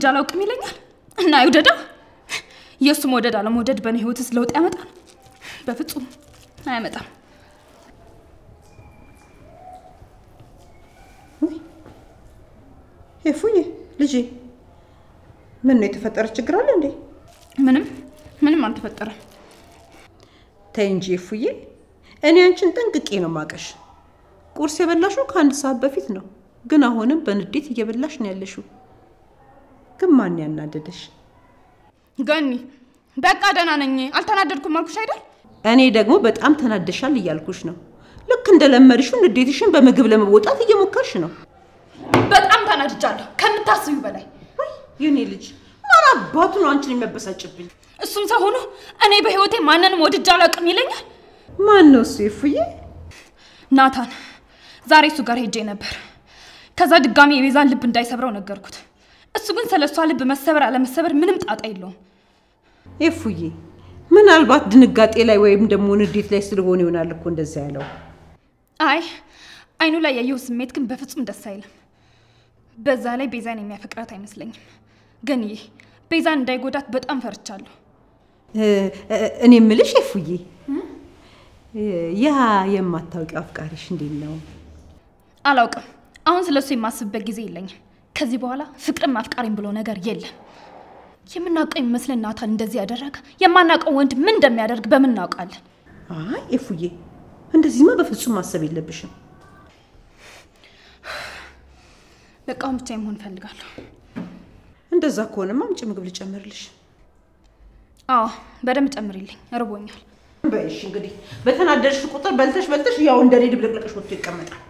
አላውቅም ይለኛል እና አይውደዳ። የእሱ መውደድ አለመውደድ በእኔ ህይወትስ ለውጥ ያመጣል? በፍጹም አያመጣም። ሄፉዬ ልጄ፣ ምን ነው የተፈጠረ ችግር አለ እንዴ? ምንም ምንም አልተፈጠረም። ተይ እንጂ ሄፉዬ፣ እኔ አንቺን ጠንቅቄ ነው ማቀሽ። ቁርስ የበላሽው ከአንድ ሰዓት በፊት ነው፣ ግን አሁንም በንዴት እየበላሽ ነው ያለሽው። ግን ማን ያናደደሽ? ገኒ በቃ ደህና ነኝ፣ አልተናደድኩም አልኩሽ አይደል? እኔ ደግሞ በጣም ተናደሻል እያልኩሽ ነው። ልክ እንደለመድሽው ንዴትሽን በምግብ ለመወጣት እየሞከርሽ ነው። በጣም ተናድጃለሁ ከምታስቢው በላይ። የኔ ልጅ ማን አባቱ ነው አንቺን የሚያበሳጭብኝ? እሱም ሰው ሆኖ እኔ በህይወቴ ማንንም ወድጄ አላውቅም ይለኛል። ማን ነው እሱ? ሄፉዬ ናታን ዛሬ እሱ ጋር ሄጄ ነበር። ከዛ ድጋሚ የቤዛን ልብ እንዳይሰብረው ነገርኩት። እሱ ግን ስለ እሷ ልብ መሰበር አለመሰበር ምንም ጣጣ የለውም። ሄፉዬ ምናልባት ድንጋጤ ላይ ወይም ደግሞ ንዴት ላይ ስለሆነ ይሆናል እኮ እንደዛ ያለው። አይ አይኑ ላይ ያየው ስሜት ግን በፍጹም ደስ አይልም። በዛ ላይ ቤዛን የሚያፈቅራት አይመስለኝም። ግን ይህ ቤዛን እንዳይጎዳት በጣም ፈርቻለሁ። እኔ ምልሽ ሄፉዬ ያ የማታውቂው አፍቃሪሽ እንዴት ነው? አላውቅም። አሁን ስለ እሱ የማስብበት ጊዜ የለኝም። ከዚህ በኋላ ፍቅርም አፍቃሪም ብሎ ነገር የለም። የምናውቀው የሚመስለን ናታን እንደዚህ ያደረገ የማናውቀው ወንድ ምን እንደሚያደርግ በምን እናውቃለን? አይ ሄፉዬ እንደዚህማ በፍጹም ማሰብ የለብሽም። በቃ አሁን ብቻዬን መሆን እፈልጋለሁ። እንደዛ ከሆነማ አምጪ ምግብ ልጨምርልሽ። አዎ በደንብ ጨምሪልኝ፣ እርቦኛል። በይሽ እንግዲህ በተናደድሽ ቁጥር በልተሽ በልተሽ ያው እንደኔ ድብልቅልቅሽ ወጥቶ ይቀመጣል።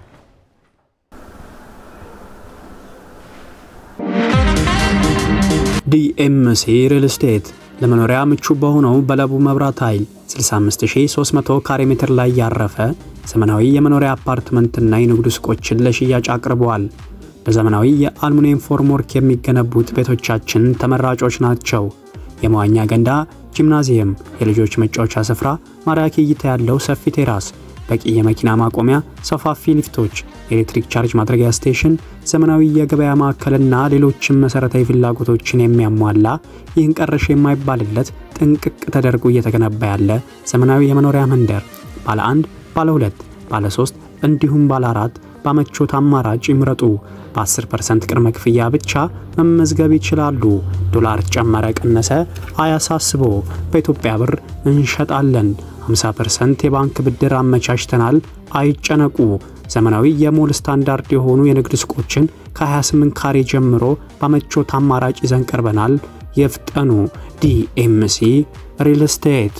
ዲኤምሲ ሪል ስቴት ለመኖሪያ ምቹ በሆነው በለቡ መብራት ኃይል 65300 ካሬ ሜትር ላይ ያረፈ ዘመናዊ የመኖሪያ አፓርትመንትና የንግድ ሱቆችን ለሽያጭ አቅርበዋል። በዘመናዊ የአልሙኒየም ፎርምወርክ የሚገነቡት ቤቶቻችን ተመራጮች ናቸው። የመዋኛ ገንዳ፣ ጂምናዚየም፣ የልጆች መጫወቻ ስፍራ፣ ማራኪ እይታ ያለው ሰፊ ቴራስ፣ በቂ የመኪና ማቆሚያ፣ ሰፋፊ ሊፍቶች፣ የኤሌክትሪክ ቻርጅ ማድረጊያ ስቴሽን፣ ዘመናዊ የገበያ ማዕከልና ሌሎችም መሰረታዊ ፍላጎቶችን የሚያሟላ ይህን ቀረሽ የማይባልለት ጥንቅቅ ተደርጎ እየተገነባ ያለ ዘመናዊ የመኖሪያ መንደር ባለ አንድ፣ ባለ ሁለት፣ ባለ ሶስት እንዲሁም ባለ አራት በምቾት አማራጭ ይምረጡ። በ10% ቅድመ ክፍያ ብቻ መመዝገብ ይችላሉ። ዶላር ጨመረ ቀነሰ አያሳስቦ፣ በኢትዮጵያ ብር እንሸጣለን። 50% የባንክ ብድር አመቻችተናል። አይጨነቁ። ዘመናዊ የሞል ስታንዳርድ የሆኑ የንግድ ሱቆችን ከ28 ካሬ ጀምሮ በምቾት አማራጭ ይዘን ቀርበናል። የፍጠኑ። ዲኤምሲ ሪል ስቴት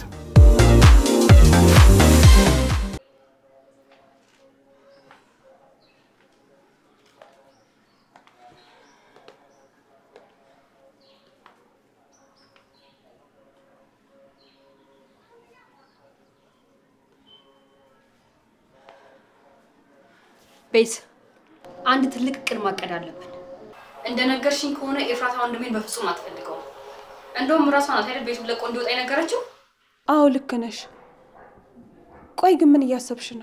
ቤት አንድ ትልቅ እቅድ ማቀድ አለብን። እንደነገርሽኝ ከሆነ ኤፍራታ ወንድሜን በፍጹም አትፈልገውም። እንደውም እራሷ ናት አይደል ቤቱን ለቆ እንዲወጣ የነገረችው። አዎ ልክ ነሽ። ቆይ ግን ምን እያሰብሽ ነው?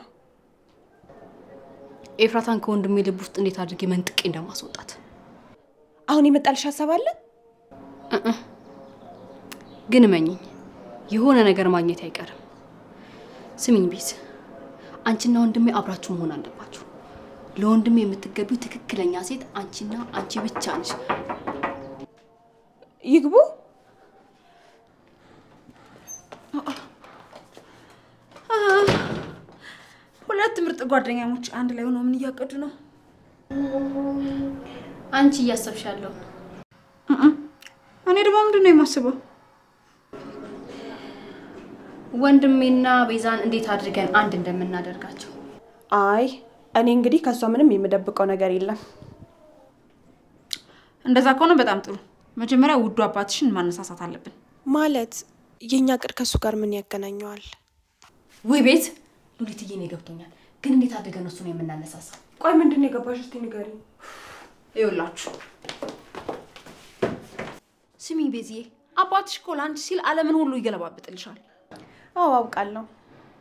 ኤፍራታን ከወንድሜ ልብ ውስጥ እንዴት አድርጌ መንጥቄ እንደማስወጣት። አሁን የመጣልሽ ሀሳብ አለ? እእ። ግን እመኝኝ የሆነ ነገር ማግኘት አይቀርም። ስሚኝ ቤት፣ አንቺና ወንድሜ አብራችሁ መሆን አለባችሁ። ለወንድሜ የምትገቢው ትክክለኛ ሴት አንቺና አንቺ ብቻ ነሽ። ይግቡ። ሁለት ምርጥ ጓደኛሞች አንድ ላይ ሆነው ምን እያቀዱ ነው? አንቺ እያሰብሽ ያለው እኔ ደግሞ ምንድን ነው የማስበው? ወንድሜና ቤዛን እንዴት አድርገን አንድ እንደምናደርጋቸው። አይ እኔ እንግዲህ ከእሷ ምንም የምደብቀው ነገር የለም። እንደዛ ከሆነ በጣም ጥሩ። መጀመሪያ ውዱ አባትሽን ማነሳሳት አለብን። ማለት የእኛ ቅድ ከእሱ ጋር ምን ያገናኘዋል? ውይ ቤት ሉሊትዬ፣ እኔ ገብቶኛል። ግን እንዴት አድርገን እሱን የምናነሳሳው? ቆይ ምንድን ነው የገባሽ? እስቲ ንገሪኝ። ይኸውላችሁ ስሚኝ ቤዝዬ፣ አባትሽ እኮ ለአንቺ ሲል ዓለምን ሁሉ ይገለባብጥልሻል። አዎ አውቃለሁ።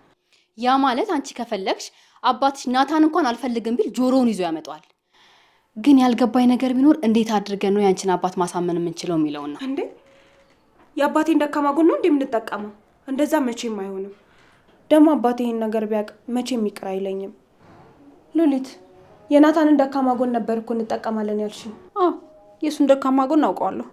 ያ ማለት አንቺ ከፈለግሽ አባትሽ ናታን እንኳን አልፈልግም ቢል ጆሮውን ይዞ ያመጣዋል። ግን ያልገባኝ ነገር ቢኖር እንዴት አድርገን ነው ያንቺን አባት ማሳመን የምንችለው የሚለውን ነው። እንዴ የአባቴን ደካማ ጎን ነው እንዴ የምንጠቀመው? እንደዛ መቼም አይሆንም። ደግሞ አባቴ ይህን ነገር ቢያውቅ መቼም ይቅር አይለኝም። ሉሊት የናታንን ደካማ ጎን ነበር እኮ እንጠቀማለን ያልሽኝ። አዎ የእሱን ደካማ ጎን አውቀዋለሁ።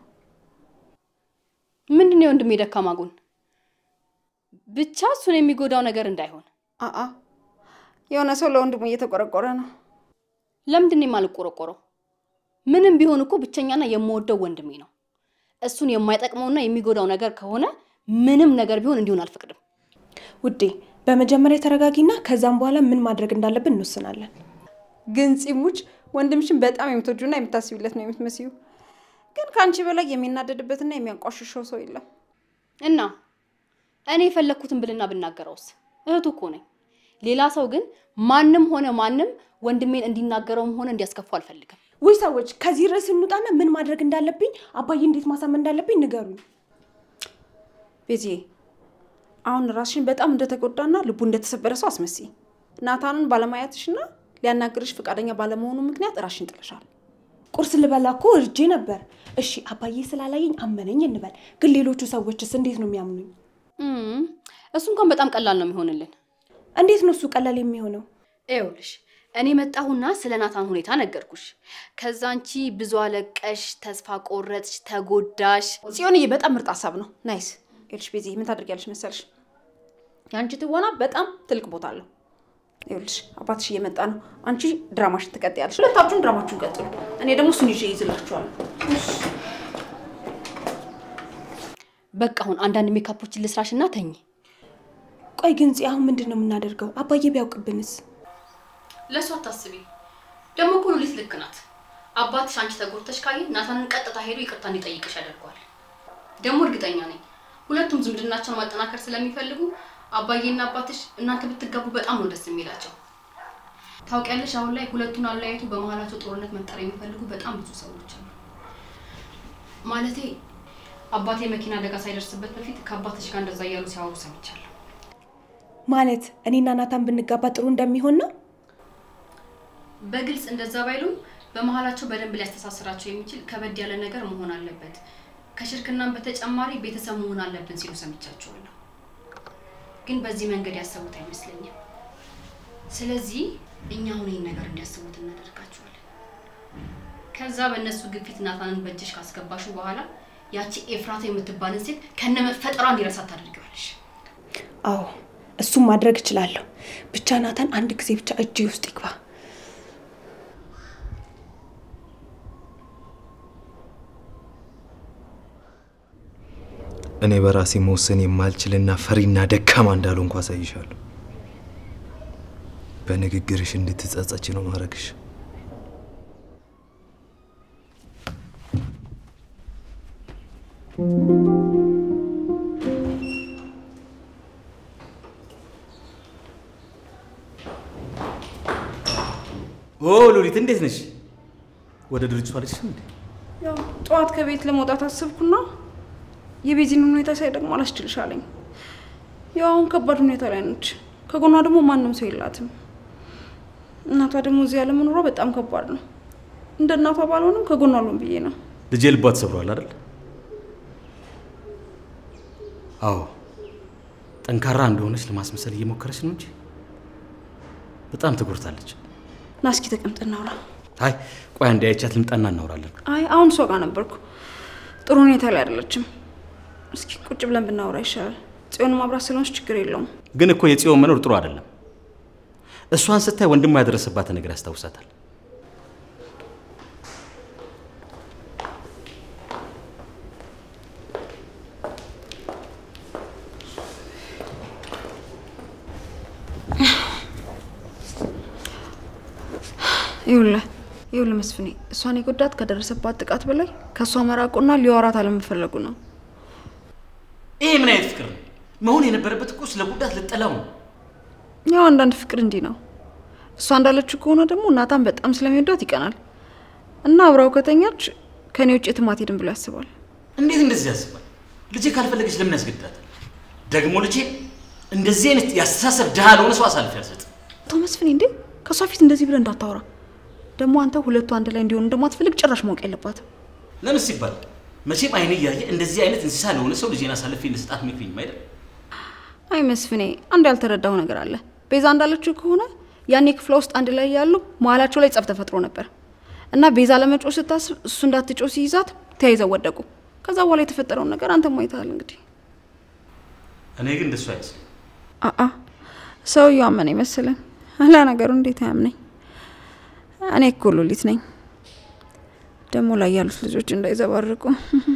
ምንድን ነው የወንድሜ ደካማ ጎን? ብቻ እሱን የሚጎዳው ነገር እንዳይሆን። አአ የሆነ ሰው ለወንድሙ እየተቆረቆረ ነው። ለምንድን ነው የማልቆረቆረው? ምንም ቢሆን እኮ ብቸኛና የምወደው ወንድሜ ነው። እሱን የማይጠቅመውና የሚጎዳው ነገር ከሆነ ምንም ነገር ቢሆን እንዲሆን አልፈቅድም። ውዴ በመጀመሪያ ተረጋጊና ከዛም በኋላ ምን ማድረግ እንዳለብን እንወስናለን። ግን ፂሙች ወንድምሽን በጣም የምትወጁና የምታስቢለት ነው የምትመስዩ። ግን ከአንቺ በላይ የሚናደድበትና የሚያንቋሽሸው ሰው የለም። እና እኔ የፈለግኩትን ብልና ብናገረውስ? እህቱ እኮ ነኝ። ሌላ ሰው ግን ማንም ሆነ ማንም ወንድሜን እንዲናገረውም ሆነ እንዲያስከፉ አልፈልግም። ውይ ሰዎች ከዚህ ርዕስ እንውጣና ምን ማድረግ እንዳለብኝ አባዬ እንዴት ማሳመን እንዳለብኝ ንገሩኝ። ቤዚዬ አሁን ራስሽን በጣም እንደተጎዳና ልቡ እንደተሰበረ ሰው አስመስይ። ናታንን ባለማየትሽና ሊያናግርሽ ፈቃደኛ ባለመሆኑ ምክንያት ራስሽን ጥለሻል። ቁርስ ልበላ እኮ እርጄ ነበር። እሺ አባዬ ስላላየኝ አመነኝ እንበል፣ ግን ሌሎቹ ሰዎችስ እንዴት ነው የሚያምኑኝ? እም፣ እሱ እንኳን በጣም ቀላል ነው የሚሆንልን። እንዴት ነው እሱ ቀላል የሚሆነው? ይኸውልሽ እኔ መጣሁና ስለ ናታን ሁኔታ ነገርኩሽ። ከዛ አንቺ ብዙ አለቀሽ፣ ተስፋ ቆረጥሽ፣ ተጎዳሽ። ጽዮንዬ በጣም ምርጥ ሀሳብ ነው። ናይስ። ይኸውልሽ ቤዚ ምን ታደርጊያለሽ መሰልሽ? የአንቺ ትወና በጣም ትልቅ ቦታ አለው። ይኸውልሽ አባትሽ እየመጣ ነው። አንቺ ድራማሽን ትቀጥያለሽ። ሁለታችሁም ድራማችሁን ቀጥሉ። እኔ ደግሞ እሱን ይዤ ይዝላችኋለሁ። በቃ አሁን አንዳንድ ሜካፖችን ልስራሽ እና ተኝ። ቆይ ግን ጽ አሁን ምንድን ነው የምናደርገው? አባዬ ቢያውቅብንስ? ለእሱ አታስቢ። ደግሞ እኮ ሉሊት ልክ ናት። አባትሽ አንቺ ተጎድተሽ ካየ ናታንን ቀጥታ ሄዶ ይቅርታ እንዲጠይቅሽ ያደርገዋል። ደግሞ እርግጠኛ ነኝ ሁለቱም ዝምድናቸውን ማጠናከር ስለሚፈልጉ አባዬና አባትሽ እናንተ ብትጋቡ በጣም ነው ደስ የሚላቸው። ታውቂያለሽ፣ አሁን ላይ ሁለቱን አለያይቶ በመሀላቸው ጦርነት መፍጠር የሚፈልጉ በጣም ብዙ ሰዎች አሉ። ማለቴ አባቴ መኪና አደጋ ሳይደርስበት በፊት ከአባትሽ ጋር እንደዛ እያሉ ሲያወሩ ሰምቻለሁ። ማለት እኔና ናታን ብንጋባ ጥሩ እንደሚሆን ነው? በግልጽ እንደዛ ባይሉም በመሀላቸው በደንብ ሊያስተሳስራቸው የሚችል ከበድ ያለ ነገር መሆን አለበት፣ ከሽርክናም በተጨማሪ ቤተሰብ መሆን አለብን ሲሉ ሰምቻቸዋለሁ። ግን በዚህ መንገድ ያሰቡት አይመስለኝም። ስለዚህ እኛ አሁን ይህን ነገር እንዲያስቡት እናደርጋቸዋለን። ከዛ በእነሱ ግፊት ናታንን በእጅሽ ካስገባሹ በኋላ ያቺ ኤፍራታ የምትባልን ሴት ከነ መፈጠሯ እንዲረሳት ታደርጊዋለሽ። አዎ እሱም ማድረግ እችላለሁ። ብቻ ናታን አንድ ጊዜ ብቻ እጄ ውስጥ ይግባ። እኔ በራሴ መወሰን የማልችልና ፈሪና ደካማ እንዳልሆንኩ አሳይሻለሁ። በንግግርሽ እንድትጸጸች ነው ማድረግሽ። ኦ ሉሊት እንዴት ነሽ? ወደ ድርጅቱ አልሄድሽም እንዴ? ያው ጠዋት ከቤት ለመውጣት አስብኩና የቤዚን ሁኔታ ሳይ ደግሞ አላስችልሽ አለኝ። ያው አሁን ከባድ ሁኔታ ላይ ነች። ከጎኗ ደግሞ ማንም ሰው የላትም። እናቷ ደግሞ እዚህ ያለመኖሯ በጣም ከባድ ነው። እንደ እናቷ ባልሆንም ከጎኗ አልሆን ብዬ ነው። ልጄ ልቧ ተሰብሯል አይደል? አዎ ጠንካራ እንደሆነች ለማስመሰል እየሞከረች ነው እንጂ በጣም ተጎድታለች። ና እስኪ ተቀምጥ እናውራ። አይ ቆይ አንዴ አይቻት ልምጣና እናወራለን። አይ አሁን እሷ ጋር ነበርኩ። ጥሩ ሁኔታ ላይ አይደለችም። እስኪ ቁጭ ብለን ብናወራ ይሻላል። ጽዮን ማብራት ስለሆነች ችግር የለውም። ግን እኮ የጽዮን መኖር ጥሩ አይደለም። እሷን ስታይ ወንድሟ ያደረሰባትን ነገር ያስታውሳታል። ይኸውልህ ይኸውልህ መስፍኔ እሷን የጎዳት ከደረሰባት ጥቃት በላይ ከእሷ መራቁና ሊያወራት አለመፈለጉ ነው። ይሄ ምን አይነት ፍቅር ነው? መሆን የነበረበት እኮ ስለ ጉዳት ልጠላው ነው። ያው አንዳንድ ፍቅር እንዲህ ነው። እሷ እንዳለችው ከሆነ ደግሞ ናታን በጣም ስለሚወዳት ይቀናል እና አብራው ከተኛች ከኔ ውጭ የትም አትሄድም ብሎ ያስባል። እንዴት እንደዚህ ያስባል? ልጄ ካልፈለገች ለምን ያስገድዳታል? ደግሞ ልጄ እንደዚህ አይነት ያስተሳሰብ ድሃ ለሆነ ሰው አሳልፌ አልሰጥም። ተው መስፍኔ፣ እንዴ ከእሷ ፊት እንደዚህ ብለህ እንዳታወራ። ደግሞ አንተ ሁለቱ አንድ ላይ እንዲሆኑ እንደማትፈልግ ጭራሽ ማወቅ የለባትም። ለምን ሲባል መቼም አይኔ እያየ እንደዚህ አይነት እንስሳ ለሆነ ሰው ልጄን አሳልፌ እንድሰጣት መክሪኝ አይደል? አይ መስፍኔ፣ አንድ ያልተረዳው ነገር አለ። ቤዛ እንዳለችው ከሆነ ያኔ ክፍለ ውስጥ አንድ ላይ ያሉ መሀላቸው ላይ ጸብ ተፈጥሮ ነበር እና ቤዛ ለመጮ ስታስብ እሱ እንዳትጮ ሲይዛት ተያይዘው ወደቁ። ከዛ በኋላ የተፈጠረውን ነገር አንተ ማይተሃል እንግዲህ። እኔ ግን እንደሱ አይመስለኝ። አአ ሰውየው አመነ ይመስልን? አላ ነገሩ እንዴት አያምነኝ? እኔ እኮ ሉሊት ነኝ። ደግሞ ላይ ያሉት ልጆች እንዳይዘባርቁ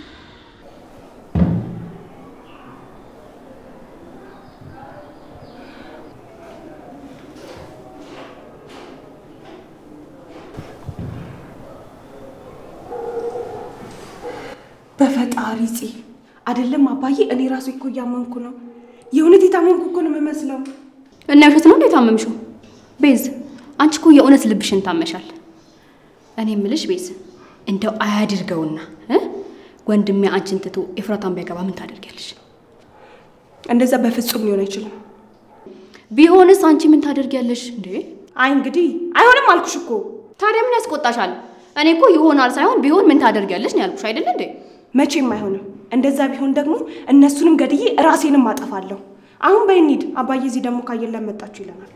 በፈጣሪ ፂ አይደለም አባዬ፣ እኔ ራሱ እኮ እያመንኩ ነው። የእውነት የታመምኩ እኮ ነው የምመስለው። እና ውሸት ነው እንዴ ታመምሽው? ቤዝ አንቺ እኮ የእውነት ልብሽን ታመሻል። እኔ ምልሽ ቤዝ እንደው አያድርገውና እ ወንድሜ አንቺን ትቶ ኤፍራታን ቢያገባ ምን ታደርጊያለሽ? እንደዛ በፍጹም ሊሆን አይችልም። ቢሆንስ አንቺ ምን ታደርጊያለሽ እንዴ? አይ እንግዲህ አይሆንም አልኩሽ እኮ። ታዲያ ምን ያስቆጣሻል? እኔ እኮ ይሆናል ሳይሆን ቢሆን ምን ታደርጊያለሽ ነው ያልኩሽ አይደለ እንዴ? መቼም አይሆንም። እንደዛ ቢሆን ደግሞ እነሱንም ገድዬ ራሴንም አጠፋለሁ። አሁን በይ እንሂድ። አባዬ እዚህ ደግሞ ካየን ለመጣችሁ ይለናል።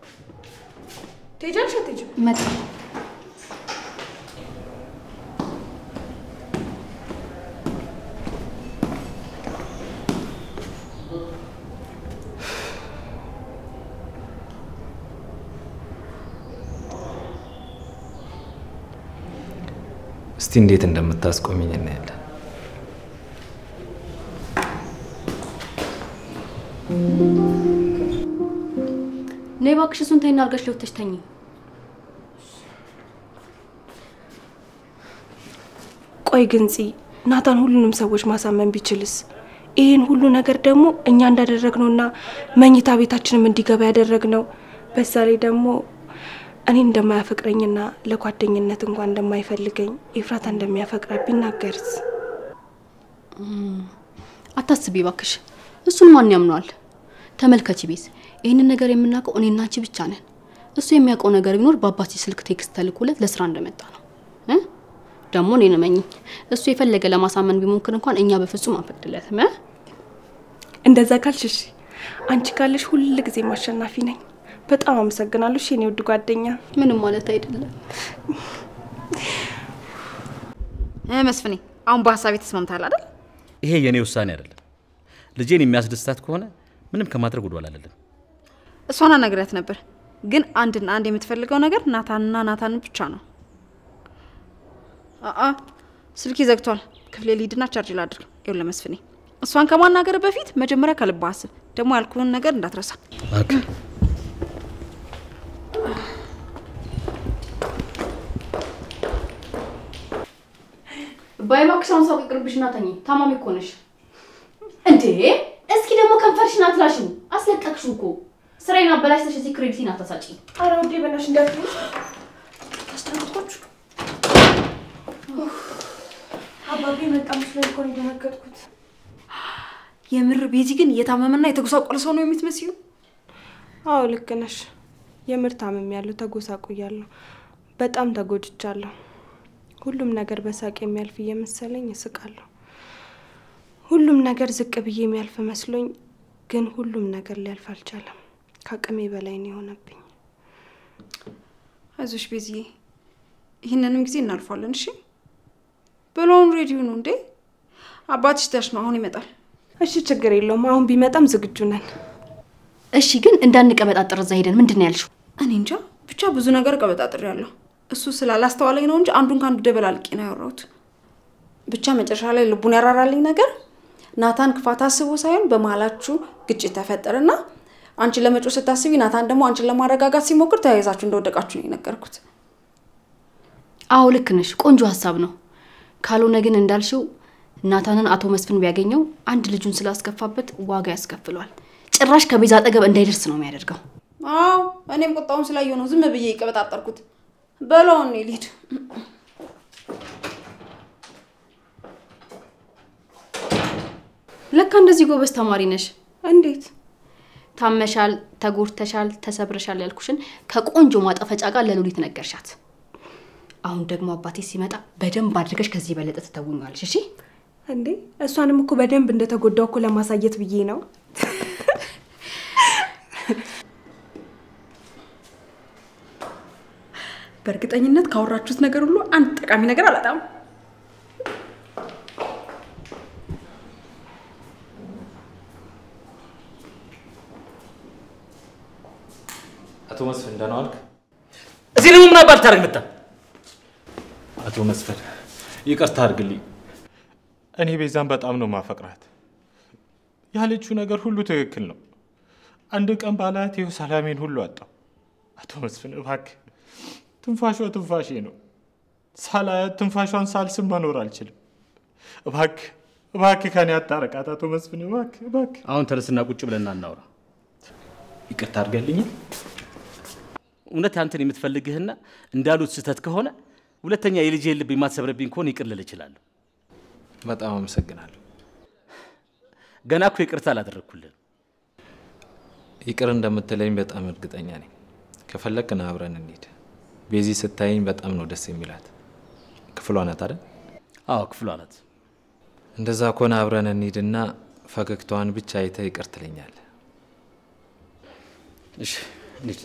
ትሄጃለሽ አትሄጂም? መጣ እስቲ እንዴት እንደምታስቆሚኝ እናያለን። ነይ እባክሽ እሱን ተይና አልጋሽ ላይ ወጥተሽ ተኚ። ቆይ ግን ፂ ናታን ሁሉንም ሰዎች ማሳመን ቢችልስ? ይህን ሁሉ ነገር ደግሞ እኛ እንዳደረግነውና መኝታ ቤታችንም እንዲገባ ያደረግነው በዛ ላይ ደግሞ እኔ እንደማያፈቅረኝና ለጓደኝነት እንኳን እንደማይፈልገኝ ኤፍራታ እንደሚያፈቅራት ቢናገርስ? አታስቢ እባክሽ፣ እሱን ማን ያምነዋል? ተመልከቺ ቤዝ፣ ይህንን ነገር የምናውቀው እኔና አንቺ ብቻ ነን። እሱ የሚያውቀው ነገር ቢኖር በአባቴ ስልክ ቴክስት ተልኮለት ለስራ እንደመጣ ነው እ ደግሞ እኔን እመኚኝ፣ እሱ የፈለገ ለማሳመን ቢሞክር እንኳን እኛ በፍጹም አንፈቅድለትም። እ እንደዛ ካልሽ እሺ፣ አንቺ ካለሽ ሁል ጊዜም አሸናፊ ነኝ። በጣም አመሰግናለሁ እሺ፣ የኔ ውድ ጓደኛ። ምንም ማለት አይደለም። እ መስፍኔ፣ አሁን በሀሳቤ ተስማምተሃል አይደል? ይሄ የእኔ ውሳኔ አይደለም። ልጄን የሚያስደስታት ከሆነ ምንም ከማድረግ ወደኋላ አልልም። እሷን አናግሪያት ነበር፣ ግን አንድና አንድ የምትፈልገው ነገር ናታንና ናታንን ብቻ ነው። አአ ስልኪ ዘግቷል። ክፍሌ ሊድና ቻርጅ ላድርግ። ይኸውልህ መስፍኔ፣ እሷን ከማናገር በፊት መጀመሪያ ከልብ አስብ። ደግሞ ያልኩህን ነገር እንዳትረሳ። ኦኬ። ባይ እባክሽ አሁን ሰው ይቅርብሽና ተኚ። ታማሚ እኮ ነሽ እንዴ! እስኪ ደግሞ ከንፈርሽን አትላሽው። አስለቀቅሽው እኮ ስራዬን አበላሽተሽ እዚህ ክሬዲቲን አታሳጪ። ኧረ ውዴ በእናትሽ እንዳትዪ። ታስደነግጣችሁ። አባቤ መጣ መስሎኝ እኮ ነው የደነገጥኩት። የምር ቤዚ ግን እየታመመና የተጎሳቆለ ሰው ነው የምትመስዩ። አዎ ልክ ነሽ። የምር ታምሜያለሁ፣ ተጎሳቁያለሁ፣ በጣም ተጎድቻለሁ። ሁሉም ነገር በሳቅ የሚያልፍ እየመሰለኝ እስቃለሁ። ሁሉም ነገር ዝቅ ብዬ የሚያልፍ መስሎኝ፣ ግን ሁሉም ነገር ሊያልፍ አልቻለም። ከአቅሜ በላይ ነው የሆነብኝ። አይዞሽ ቤዚዬ፣ ይህንንም ጊዜ እናልፏለን። እሺ በሎውን ሬዲዮ ነው እንዴ? አባትሽ ታች ነው፣ አሁን ይመጣል። እሺ ችግር የለውም። አሁን ቢመጣም ዝግጁ ነን። እሺ ግን እንዳንቀበጣጠር እዛ ሄደን ምንድን ነው ያልሽው? እኔ እንጃ ብቻ ብዙ ነገር ቀበጣጥሬ ያለሁ እሱ ስላላስተዋለኝ ነው እንጂ አንዱን ከአንዱ ደበላልቄ ነው ያወራሁት። ብቻ መጨረሻ ላይ ልቡን ያራራልኝ ነገር ናታን ክፋት አስቦ ሳይሆን በመሀላችሁ ግጭት ተፈጠረና አንቺን ለመጮህ ስታስቢ ናታን ደግሞ አንቺን ለማረጋጋት ሲሞክር ተያይዛችሁ እንደወደቃችሁ ነው የነገርኩት። አዎ ልክ ነሽ። ቆንጆ ሀሳብ ነው። ካልሆነ ግን እንዳልሽው ናታንን አቶ መስፍን ቢያገኘው አንድ ልጁን ስላስከፋበት ዋጋ ያስከፍለዋል። ጭራሽ ከቤዛ አጠገብ እንዳይደርስ ነው የሚያደርገው። አዎ እኔም ቁጣውን ስላየሁ ነው ዝም ብዬ የቀበጣጠርኩት። በለው እኔ ልሂድ። ለካ እንደዚህ ጎበዝ ተማሪ ነሽ። እንዴት? ታመሻል፣ ተጎድተሻል፣ ተሰብረሻል ያልኩሽን ከቆንጆ ማጠፈጫ ጋር ለሉሊት ነገርሻት። አሁን ደግሞ አባቴ ሲመጣ በደንብ አድርገሽ ከዚህ የበለጠ ትተውኛለሽ። እሺ እንዴ እሷንም እኮ በደንብ እንደተጎዳው እኮ ለማሳየት ብዬ ነው። በእርግጠኝነት ካወራችሁት ነገር ሁሉ አንድ ጠቃሚ ነገር አላጣም። አቶ መስፍን ደህና ዋልክ? እዚህ ደግሞ ምን አባል ታደርግ መጣ? አቶ መስፍን ይቅርታ አድርግልኝ። እኔ ቤዛን በጣም ነው ማፈቅራት። ያለችው ነገር ሁሉ ትክክል ነው። አንድ ቀን ባላት ይኸው ሰላሜን ሁሉ አጣው። አቶ መስፍን እባክህ፣ ትንፋሿ ትንፋሼ ነው። ሳላያት ትንፋሿን ሳልስም መኖር አልችልም። እባክህ እባክህ ከኔ አታረቃት አቶ መስፍን እባክህ እባክህ። አሁን ተነስና ቁጭ ብለና እናውራ። ይቅርታ አድርገልኝ። እውነት አንተን የምትፈልግህና እንዳሉት ስህተት ከሆነ ሁለተኛ የልጅህን ልብ የማትሰብረብኝ ከሆነ ይቅር ልል እችላለሁ። በጣም አመሰግናለሁ። ገና እኮ ይቅርታ አላደረግኩልህም። ይቅር እንደምትለኝ በጣም እርግጠኛ ነኝ። ከፈለግክ ና አብረን እንሂድ። ቤዚ ስታየኝ በጣም ነው ደስ የሚላት። ክፍሏ ናት አይደል? አዎ ክፍሏ ናት። እንደዛ ከሆነ አብረን እንሂድና ፈገግታዋን ብቻ አይተህ ይቅር ትለኛለህ። እሺ እንሂድ።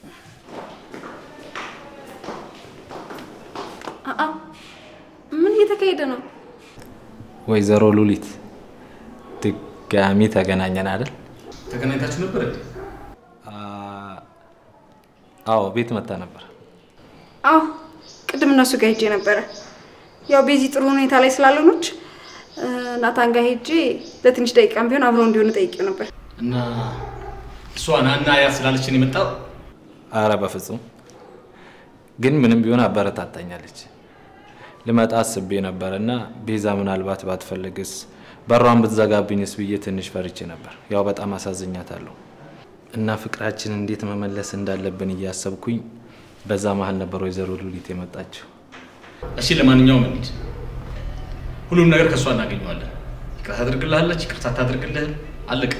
አአ ምን እየተካሄደ ነው? ወይዘሮ ሉሊት ድጋሚ ተገናኘን አይደል? ተገናኝታችሁ ነበር እንዴ? አዎ ቤት መታ ነበር። አዎ ቅድም እነሱ ጋር ሄጄ ነበረ። ያው ቤዚ ጥሩ ሁኔታ ላይ ስላልሆነች እ፣ ናታን ጋር ሄጄ ለትንሽ ደቂቃም ቢሆን አብረው እንዲሆኑ ጠይቄው ነበር። እና እሷ ናና ያ ስላለችን የመጣው አረ በፍጹም ግን ምንም ቢሆን አበረታታኛለች። ልመጣ አስቤ ነበር እና ቤዛ ምናልባት ባትፈልግስ በሯን ብትዘጋብኝስ ብዬ ትንሽ ፈርቼ ነበር። ያው በጣም አሳዝኛታለሁ እና ፍቅራችን እንዴት መመለስ እንዳለብን እያሰብኩኝ በዛ መሀል ነበር ወይዘሮ ሉሊት የመጣችው። እሺ፣ ለማንኛውም እንሂድ። ሁሉም ነገር ከእሷ እናገኘዋለን። ይቅርታ ታደርግልሃለች፣ ይቅርታ ታደርግልህም። አለቀ።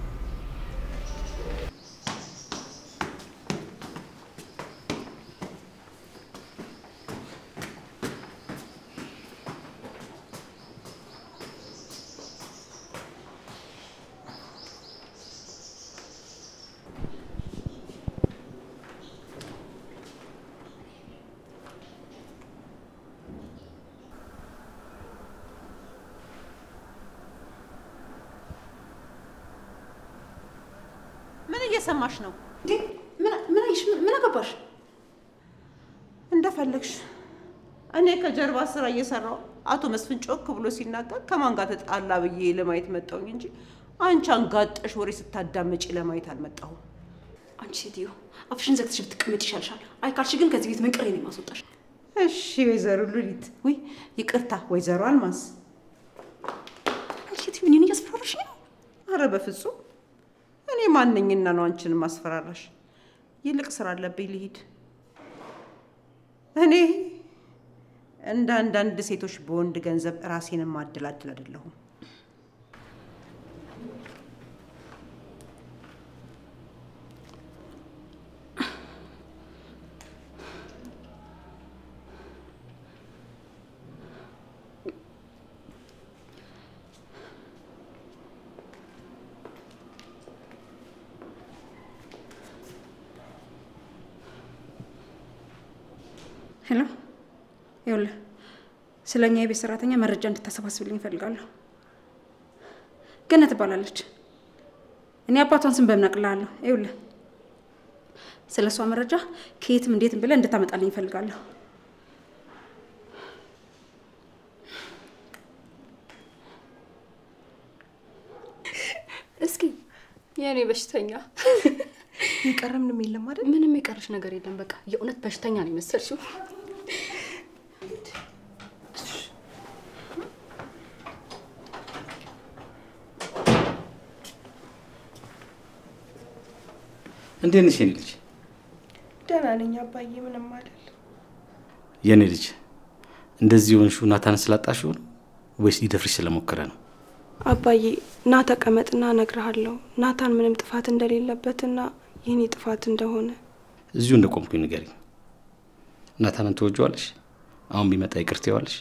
ምን እየሰማሽ ነው? እንዴ ምን ምን አይሽ? ምን አገባሽ? እንደፈለግሽ። እኔ ከጀርባ ስራ እየሰራው አቶ መስፍን ጮክ ብሎ ሲናገር ከማን ጋር ተጣላ ብዬ ለማየት መጣሁኝ እንጂ አንቺ አንጋጠሽ ወሬ ስታዳመጪ ለማየት አልመጣሁም። አንቺ ሴትዮ አፍሽን ዘግተሽ ብትቀመጭ ይሻልሻል። አይ ካልሽ ግን ከዚህ ቤት መንቅሬ ነው የማስወጣሽ። እሺ ወይዘሮ ሉሊት፣ ውይ ይቅርታ ወይዘሮ አልማዝ። አንቺ ሴትዮ እኔን እያስፈራራሽ ነው። አረ በፍጹም እኔ ማነኝና ነው አንቺን ማስፈራራሽ? ይልቅ ስራ አለብኝ ልሂድ። እኔ እንደ አንዳንድ ሴቶች በወንድ ገንዘብ ራሴን ማደላድል አይደለሁም። ሄሎ፣ ይኸውልህ ስለ እኛ የቤት ሰራተኛ መረጃ እንድታሰባስብልኝ እፈልጋለሁ። ገነት ትባላለች። እኔ አባቷን ስም በምን አቅልሃለሁ? ይኸውልህ ስለ እሷ መረጃ ከየትም እንዴትም ብለህ እንድታመጣልኝ እፈልጋለሁ። እስኪ የእኔ በሽተኛ የቀረ ምንም የለም አይደል? ምንም የቀረሽ ነገር የለም። በቃ የእውነት በሽተኛ ነው የመሰልሽው። እንዴት ነሽ የኔ ልጅ? ደህና ነኝ አባዬ፣ ምንም አይደል። የኔ ልጅ እንደዚህ የሆንሽው ናታን ስላጣሽው ነው ወይስ ሊደፍርሽ ስለሞከረ ነው? አባዬ ና ተቀመጥና እነግርሃለሁ ናታን ምንም ጥፋት እንደሌለበትና የኔ ጥፋት እንደሆነ። እዚሁ እንደቆምኩኝ ንገሪኝ። ናታንን ትወጂዋለሽ? አሁን ቢመጣ ይቅር ትይዋለሽ?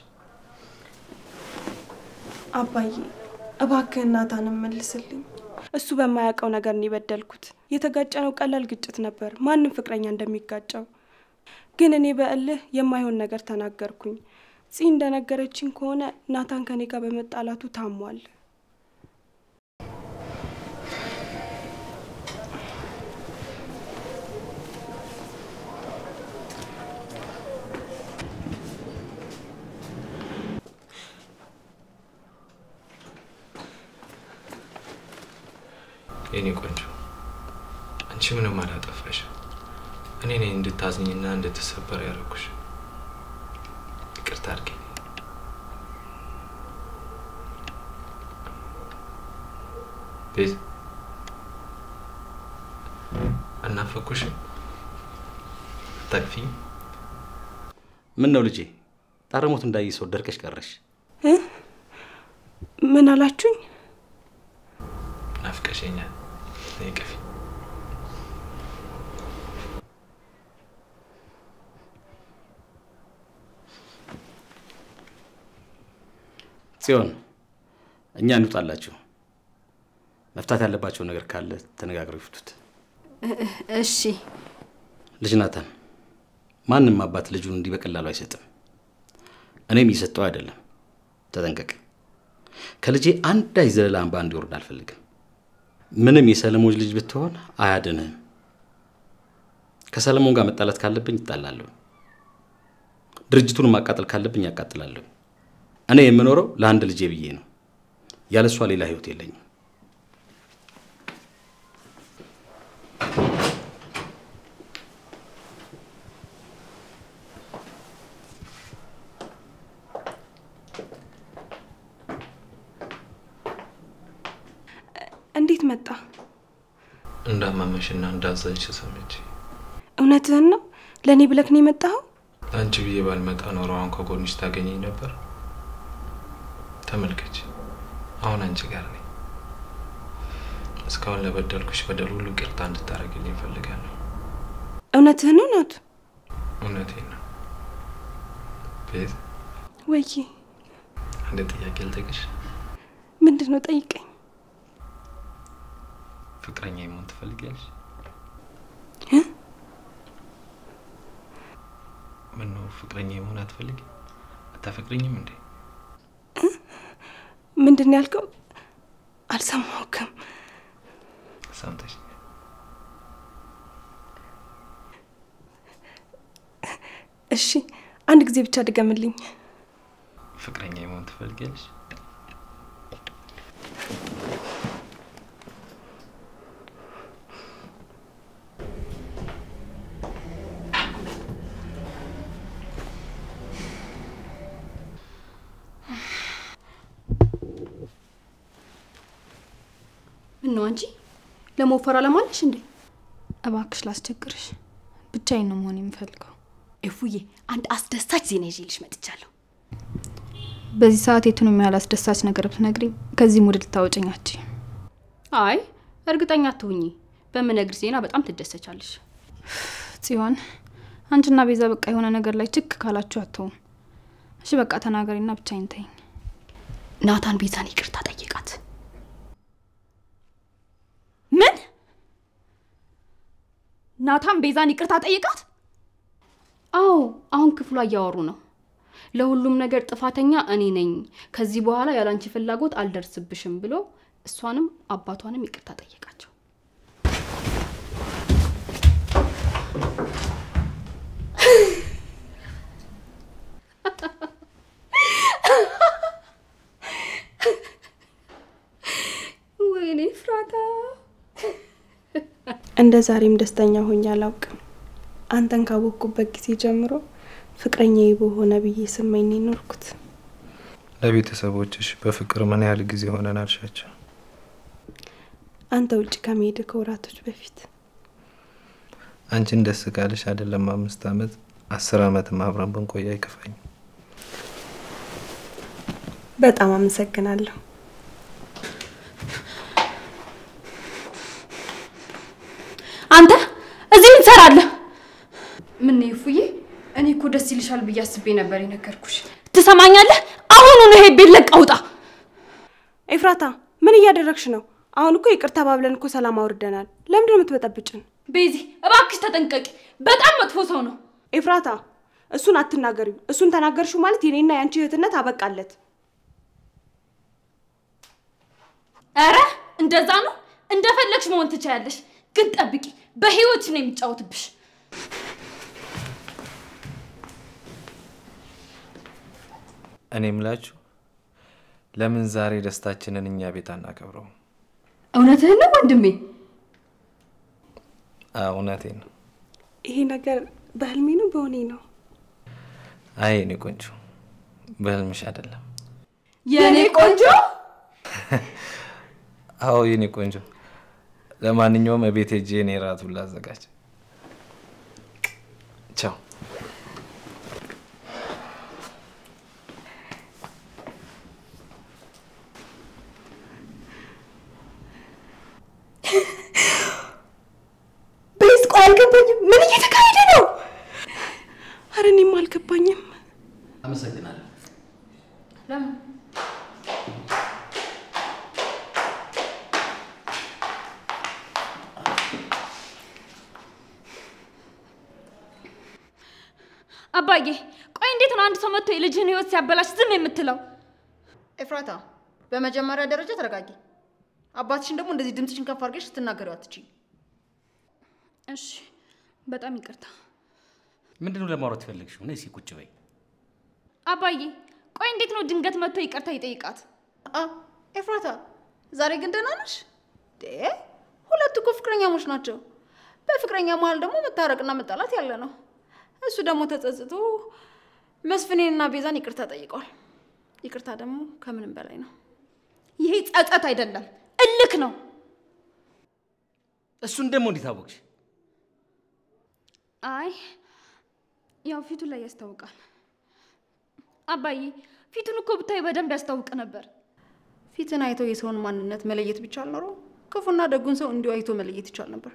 አባዬ እባክህን ናታንን መልስልኝ። እሱ በማያውቀው ነገር ነው የበደልኩት። የተጋጨነው ቀላል ግጭት ነበር፣ ማንም ፍቅረኛ እንደሚጋጨው። ግን እኔ በእልህ የማይሆን ነገር ተናገርኩኝ። ፂ እንደነገረችኝ ከሆነ ናታን ከኔ ጋር በመጣላቱ ታሟል። የኔ ቆንጆ አንቺ ምንም አላጠፋሽ። እኔ ነኝ እንድታዝኝና እንድትሰበር ያደረኩሽ። ይቅርታ አድርጊ። ቤት አናፈኩሽም? አታቅፊኝ? ምን ነው ልጄ፣ ጣረሞት እንዳይ ሰው ደርቀሽ ቀረሽ። ምን አላችሁኝ? ናፍቀሽኛል። ነይ ቅፊ። ጽዮን፣ እኛ እንውጣላችሁ። መፍታት ያለባቸው ነገር ካለ ተነጋግረው ይፍቱት። እሺ ልጅ ናታን፣ ማንም አባት ልጁን እንዲህ በቀላሉ አይሰጥም። እኔም እየሰጠው አይደለም። ተጠንቀቅ። ከልጄ አንዳች ዘለላ እንባ እንዲወርድ አልፈልግም። ምንም የሰለሞን ልጅ ብትሆን አያድንህም። ከሰለሞን ጋር መጣላት ካለብኝ ይጣላለሁ። ድርጅቱን ማቃጠል ካለብኝ ያቃጥላለሁ። እኔ የምኖረው ለአንድ ልጄ ብዬ ነው። ያለሷ ሌላ ህይወት የለኝም። እንዴት መጣ? እንዳመመሽና እንዳዘንሽ ሰምቼ እውነትህን ነው? ለእኔ ብለክ ነው የመጣኸው? ለአንቺ ብዬ ባልመጣ ኖሮ አሁን ከጎንሽ ታገኘኝ ነበር። ተመልከች፣ አሁን አንቺ ጋር ነኝ። እስካሁን ለበደልኩሽ በደል ሁሉ ይቅርታ እንድታደርግልኝ እፈልጋለሁ። እውነትህን ነው ናቱ? እውነቴን ነው። ቤት ወይዬ አንድ ጥያቄ ልጠይቅሽ። ምንድን ነው? ጠይቀኝ። ፍቅረኛ መሆን ትፈልጊያለሽ? ምን ነው ፍቅረኛ መሆን አትፈልጊ? አታፈቅረኝም እንዴ? ምንድን ነው ያልከው? አልሰማሁክም። ሰምተሽ እሺ አንድ ጊዜ ብቻ ድገምልኝ። ፍቅረኛ መሆን ትፈልጊያለሽ? ምን ነው አንቺ ለመወፈር አለማለሽ እንዴ? እባክሽ ላስቸግርሽ፣ ብቻዬን ነው መሆን የምፈልገው። እፉዬ አንድ አስደሳች ዜና ይዤልሽ መጥቻለሁ። በዚህ ሰዓት የቱንም ያህል አስደሳች ነገር ብትነግሪኝ ከዚህ ሙድ ልታወጭኝ አትችይም። አይ እርግጠኛ አትሁኚ፣ በምነግርሽ ዜና በጣም ትደሰቻለሽ። ጽዮን፣ አንቺና ቤዛ በቃ የሆነ ነገር ላይ ችክ ካላችሁ አትውም። እሺ በቃ ተናገሪና ብቻዬን ተይኝ። ናታን ቤዛን ይቅርታ ጠይቃት። ምን? ናታን ቤዛን ይቅርታ ጠይቃት? አዎ አሁን ክፍሏ እያወሩ ነው። ለሁሉም ነገር ጥፋተኛ እኔ ነኝ፣ ከዚህ በኋላ ያላንቺ ፍላጎት አልደርስብሽም ብሎ እሷንም አባቷንም ይቅርታ ጠየቃቸው። ወይኔ ፍራታ፣ እንደ ዛሬም ደስተኛ ሆኜ አላውቅም። አንተን ካወቅኩበት ጊዜ ጀምሮ ፍቅረኛዬ በሆነ ብዬ ስመኝ ነው የኖርኩት። ለቤተሰቦችሽ በፍቅር ምን ያህል ጊዜ ሆነን አልሻቸው? አንተ ውጭ ከመሄድ ከወራቶች በፊት አንቺን ደስ ካለሽ አይደለም አምስት አመት አስር አመትም አብረን ብንቆይ አይከፋኝ። በጣም አመሰግናለሁ። አንተ እዚህ ምን ትሰራለህ? ምን ነው እፉዬ፣ እኔ እኮ ደስ ይልሻል ብዬ አስቤ ነበር የነገርኩሽ። ትሰማኛለህ? አሁኑኑ ይሄ ቤት ለቀህ ውጣ። ኤፍራታ ምን እያደረግሽ ነው? አሁን እኮ ይቅርታ ባብለን እኮ ሰላም አውርደናል። ለምንድን ነው የምትበጠብጭን? ቤዚ እባክሽ ተጠንቀቂ። በጣም መጥፎ ሰው ነው። ኤፍራታ እሱን አትናገሪው። እሱን ተናገርሽው ማለት የኔና የአንቺ እህትነት አበቃለት። ኧረ እንደዛ ነው። እንደፈለግሽ መሆን ትችያለሽ፣ ግን ጠብቂ፣ በህይወትሽ ነው የሚጫወትብሽ። እኔ ምላችሁ ለምን ዛሬ ደስታችንን እኛ ቤት አናከብረውም? እውነትህን ነው ወንድሜ? አዎ እውነቴን ነው። ይሄ ነገር በህልሜ ነው በሆኔ ነው? አይ የኔ ቆንጆ በህልምሽ አይደለም። የኔ ቆንጆ አዎ የኔ ቆንጆ። ለማንኛውም እቤት ሄጄ እኔ ራቱን ላዘጋጅ። ቻው። ቤዝ ቆይ አልገባኝም። ምን እየተካሄደ ነው? አረ እኔም አልገባኝም። አመሰግናለሁ። ለምን አባዬ ቆይ እንዴት ነው አንድ ሰው መጥቶ የልጅህን ህይወት ሲያበላሽ ዝም የምትለው? ኤፍራታ፣ በመጀመሪያ ደረጃ ተረጋጊ። አባትሽን ደግሞ እንደዚህ ድምፅሽን ከፍ አድርገሽ ስትናገሪው አትችይ። እሺ በጣም ይቅርታ ምንድን ነው ለማውራት የፈለግሽው? ነይ እስኪ ቁጭ በይ። አባዬ። ቆይ እንዴት ነው ድንገት መጥቶ ይቅርታ ይጠይቃት? አ ኤፍራታ፣ ዛሬ ግን ደህና ነሽ? ዴ ሁለቱ እኮ ፍቅረኛሞች ናቸው። በፍቅረኛ መሀል ደግሞ መታረቅና መጣላት ያለ ነው። እሱ ደግሞ ተጸጽቶ መስፍኔንና ቤዛን ይቅርታ ጠይቀዋል። ይቅርታ ደግሞ ከምንም በላይ ነው። ይሄ ጸጸት አይደለም እልክ ነው። እሱን ደግሞ እንዴት አወቅሽ? አይ ያው ፊቱ ላይ ያስታውቃል። አባዬ ፊቱን እኮ ብታይ በደንብ ያስታውቅ ነበር። ፊትን አይቶ የሰውን ማንነት መለየት ቢቻል ኖሮ ክፉና ደጉን ሰው እንዲሁ አይቶ መለየት ይቻል ነበር።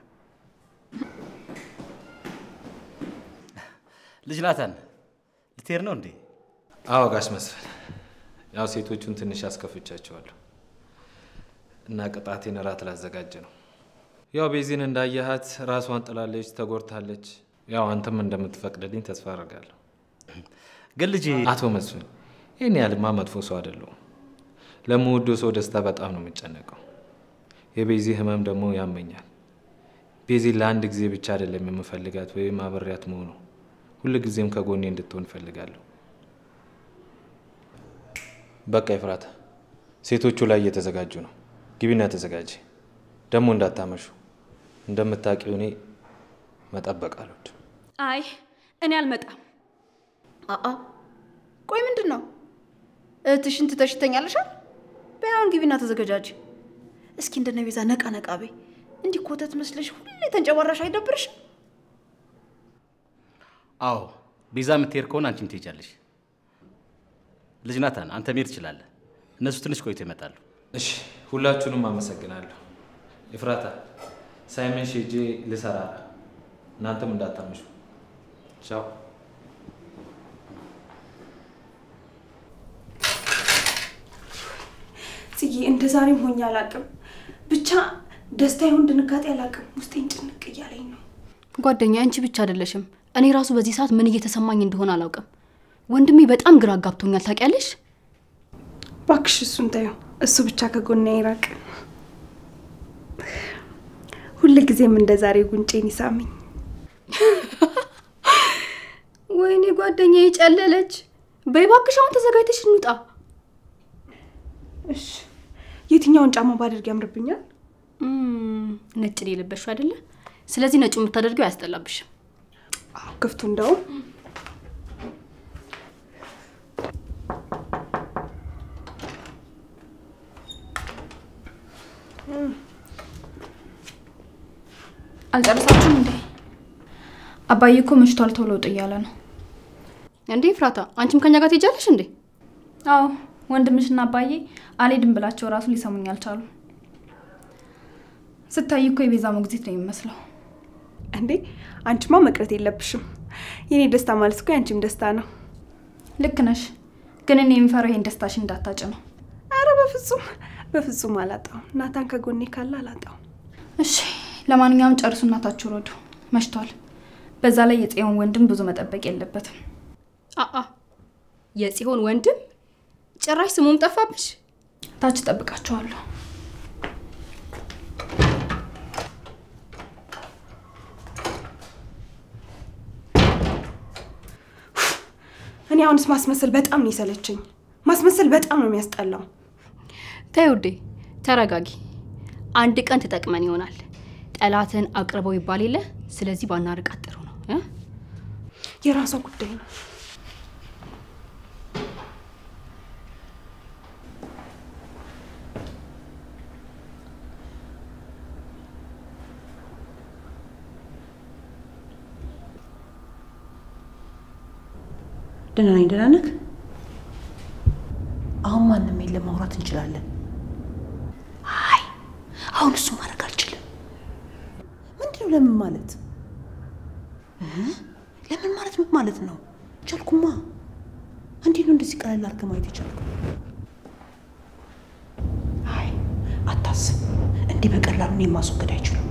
ልጅ ናታን ልትሄድ ነው እንዴ? አዎ ጋሽ መስፍን፣ ያው ሴቶቹን ትንሽ አስከፍቻቸዋለሁ እና ቅጣቴን እራት ላዘጋጅ ነው። ያው ቤዚን እንዳየሃት ራሷን ጥላለች፣ ተጎድታለች። ያው አንተም እንደምትፈቅድልኝ ተስፋ አደርጋለሁ። ግን ልጄ አቶ መስፍን ይህን ያህልማ መጥፎ ሰው አይደለሁም። ለምወደው ሰው ደስታ በጣም ነው የምጨነቀው። የቤዚ ህመም ደግሞ ያመኛል። ቤዚን ለአንድ ጊዜ ብቻ አይደለም የምፈልጋት ወይም አብሬያት መሆኑ ሁል ጊዜም ከጎኔ እንድትሆን እፈልጋለሁ። በቃ ይፍራታ፣ ሴቶቹ ላይ እየተዘጋጁ ነው። ግቢና ተዘጋጂ። ደግሞ እንዳታመሹ። እንደምታውቂው እኔ መጠበቅ አልወድም። አይ እኔ አልመጣም። አአ ቆይ ምንድን ነው እህትሽን ትተሽ ትተኛለሻል? በያውን ግቢና ተዘገጃጅ። እስኪ እንደነ ቤዛ ነቃ ነቃ በይ። እንዲህ ኮተት መስለሽ ሁሌ ተንጨባራሽ አይደብርሽም? አዎ ቤዛ የምትሄድ ከሆነ አንቺም ትሄጃለሽ። ልጅ ናታን አንተ መሄድ ትችላለህ። እነሱ ትንሽ ቆይቶ ይመጣሉ። እሺ፣ ሁላችሁንም አመሰግናለሁ። ይፍራታ፣ ሳይመን ሄጄ ልሰራ ነው። እናንተም እንዳታመሹ። ቻው። ጽጌ እንደ ዛሬም ሆኜ አላውቅም። ብቻ ደስታ ይሁን ድንጋጤ አላውቅም። ውስጤን ጭንቅ እያለኝ ነው። ጓደኛ አንቺ ብቻ አይደለሽም። እኔ ራሱ በዚህ ሰዓት ምን እየተሰማኝ እንደሆነ አላውቅም። ወንድሜ በጣም ግራ አጋብቶኛል። ታውቂያለሽ? እባክሽ እሱን ተይው። እሱ ብቻ ከጎኔ አይራቅ። ሁል ጊዜም እንደ ዛሬ ጉንጬን ይሳመኝ። ወይኔ ጓደኛ ጨለለች። በይ እባክሽ አሁን ተዘጋጅተሽ እንውጣ። እሺ የትኛውን ጫማ ባደርግ ያምርብኛል? እም፣ ነጭ ነው የለበሽው አይደለ? ስለዚህ ነጩ የምታደርገው አያስጠላብሽም። አዎ ክፍቱ እንደውም አልጨረሳችሁም እንዴ? አባዬ እኮ መሽቷል፣ ቶሎ ውጡ እያለ ነው። እንዴ ፍራታ፣ አንቺም ከኛ ጋር ትሄጃለሽ እንዴ? አዎ ወንድምሽና አባዬ አልሄድም ብላቸው ራሱ ሊሰሙኝ አልቻሉ። ስታይ እኮ የቤዛ ሞግዚት ነው የሚመስለው። እኔ እንዴ አንቺማ መቅረት የለብሽም። የኔ ደስታ ማለት እኮ የአንቺም ደስታ ነው። ልክ ነሽ፣ ግን እኔ የምፈራው ይሄን ደስታሽ እንዳታጭ ነው። አረ በፍጹም በፍጹም አላጣውም። ናታን ከጎኔ ካለ አላጣውም። እሺ፣ ለማንኛውም ጨርሱ፣ እናታችሁ ረዱ፣ መሽቷል። በዛ ላይ የጽዮን ወንድም ብዙ መጠበቅ የለበትም። አአ የጽዮን ወንድም ጭራሽ ስሙም ጠፋብሽ። ታች እጠብቃችኋለሁ። እኔ አሁንስ ማስመሰል በጣም ነው የሰለቸኝ። ማስመሰል በጣም ነው የሚያስጠላው። ተይ ውዴ ተረጋጊ። አንድ ቀን ትጠቅመን ይሆናል። ጠላትን አቅርበው ይባል የለ። ስለዚህ ባናርቃት ጥሩ ነው እ? የራሷ ጉዳይ ነው። ደህና ነኝ። ደህና ነህ? አሁን ማንም የለም፣ ማውራት እንችላለን። አይ አሁን እሱ ማድረግ አልችልም። ምንድነው? ለምን ማለት እ? ለምን ማለት ምን ማለት ነው? ቻልኩማ። እንዴት ነው እንደዚህ ቀለል አድርገህ ማየት የቻልከው? አይ አታስብ፣ እንዲህ በቀላሉ እኔን ማስወገድ አይችሉም።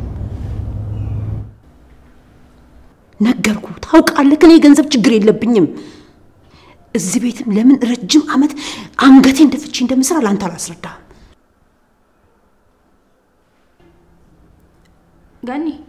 ነገርኩ፣ ታውቃለህ፣ እኔ የገንዘብ ችግር የለብኝም። እዚህ ቤትም ለምን ረጅም ዓመት አንገቴ እንደፍቼ እንደምሰራ ለአንተ አላስረዳህም። ገኒ